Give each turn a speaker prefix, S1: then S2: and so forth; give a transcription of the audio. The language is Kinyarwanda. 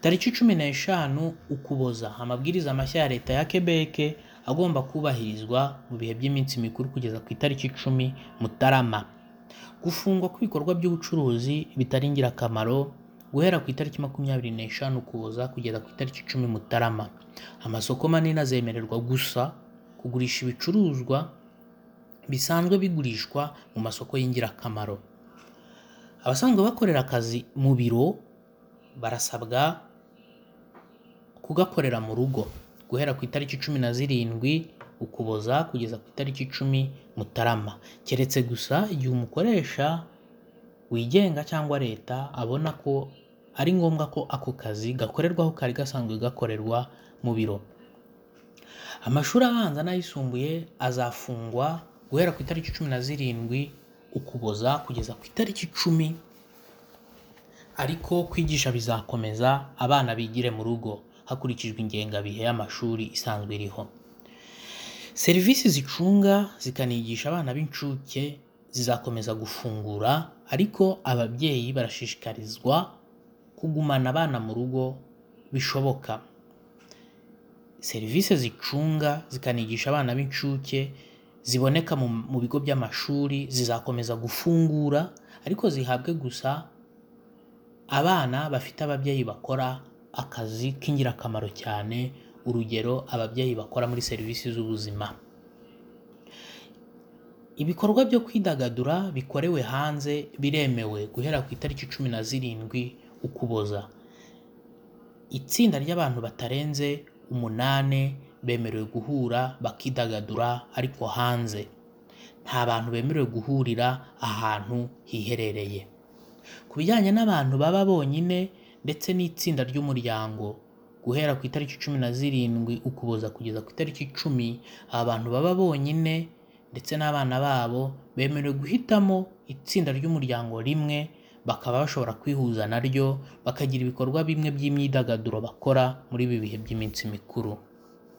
S1: Tariki cumi n'eshanu Ukuboza, amabwiriza mashya ya Leta ya Quebec agomba kubahirizwa mu bihe by'iminsi mikuru kugeza ku itariki icumi Mutarama. Gufungwa kw'ibikorwa by'ubucuruzi bitari ingirakamaro guhera ku itariki makumyabiri n'eshanu Ukuboza kugeza ku itariki icumi Mutarama. Amasoko manini azemererwa gusa kugurisha ibicuruzwa bisanzwe bigurishwa mu masoko y'ingirakamaro. Abasanzwe bakorera akazi mu biro barasabwa kugakorera mu rugo guhera ku itariki cumi na zirindwi Ukuboza kugeza ku itariki icumi Mutarama, keretse gusa igihe umukoresha wigenga cyangwa leta abona ko ari ngombwa ko ako kazi gakorerwa aho kari gasanzwe gakorerwa mu biro. Amashuri abanza n'ayisumbuye azafungwa guhera ku itariki cumi na zirindwi Ukuboza kugeza ku itariki icumi ariko kwigisha bizakomeza abana bigire mu rugo hakurikijwe ingengabihe y'amashuri isanzwe iriho. Serivisi zicunga zikanigisha abana b'incuke zizakomeza gufungura ariko ababyeyi barashishikarizwa kugumana abana mu rugo bishoboka. Serivisi zicunga zikanigisha abana b'incuke ziboneka mu mu bigo by'amashuri zizakomeza gufungura ariko zihabwe gusa abana bafite ababyeyi bakora akazi k'ingirakamaro cyane, urugero ababyeyi bakora muri serivisi z'ubuzima. Ibikorwa byo kwidagadura bikorewe hanze biremewe guhera ku itariki cumi na zirindwi Ukuboza. Itsinda ry'abantu batarenze umunane bemerewe guhura bakidagadura ariko hanze. Nta bantu bemerewe guhurira ahantu hiherereye. Ku bijyanye n'abantu baba bonyine ndetse n'itsinda ry'umuryango, guhera ku itariki cumi na zirindwi Ukuboza kugeza ku itariki icumi, abantu baba bonyine ndetse n'abana babo bemerewe guhitamo itsinda ry'umuryango rimwe bakaba bashobora kwihuza na ryo bakagira ibikorwa bimwe by'imyidagaduro bakora muri ibi bihe by'iminsi mikuru.